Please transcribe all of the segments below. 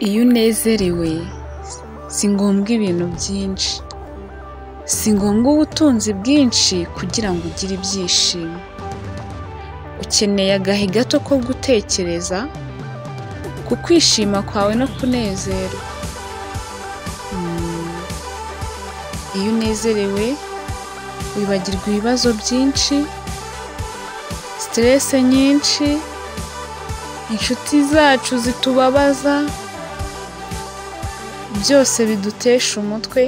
Iyo unezerewe si ngombwa ibintu byinshi, si ngombwa ubutunzi bwinshi kugira ngo ugire ibyishimo, ukeneye agahe gato ko gutekereza ku kwishima kwawe no kunezerwa, iyo unezerewe wibagirwa ibibazo byinshi, siterese nyinshi, inshuti zacu zitubabaza, byose bidutesha umutwe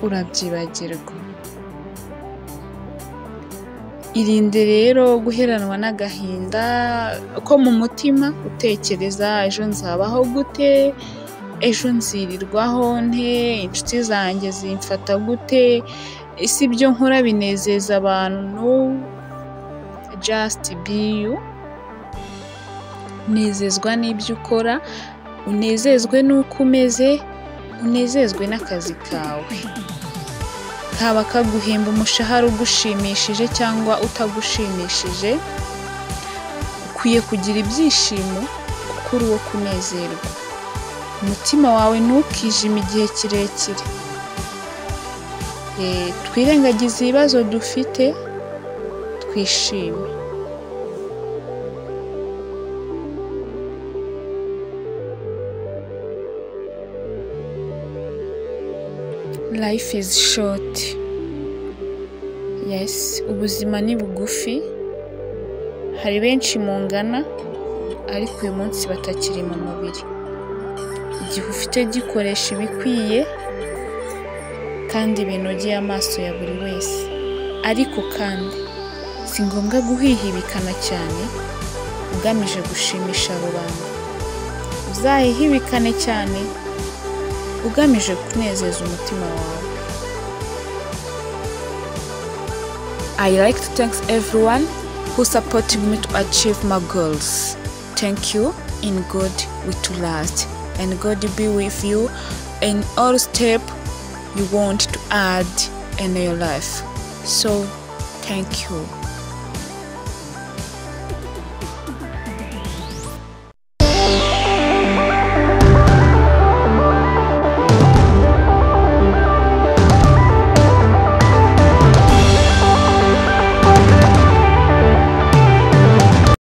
urabyibagirwa, irinde rero guheranwa n'agahinda ko mu mutima utekereza ejo nzabaho gute, ejo nzirirwaho nte, inshuti zanjye zimfata gute, ese ibyo nkora binezeza abantu, just be you, nezezwa n'ibyo ukora, unezezwe n'uko umeze, unezezwe n'akazi kawe, kaba kaguhemba umushahara ugushimishije cyangwa utagushimishije, ukwiye kugira ibyishimo kuko uri uwo kunezerwa, umutima wawe ntukijime igihe kirekire, twirengagize ibibazo dufite twishime. Life is short, yes ubuzima ni bugufi, hari benshi mungana ariko uyu munsi batakiri mu mubiri, igihe ufite gikoresha ibikwiye kandi binogeye amaso ya buri wese, ariko kandi si ngombwa guhihibikana cyane ugamije gushimisha rubanda, uzahihibikane cyane ugamije kunezeza umutima wawe. I like to thank everyone who supported me to achieve my goals. Thank you. In God we to last, and God be with you in all step you want to add in your life. So, thank you.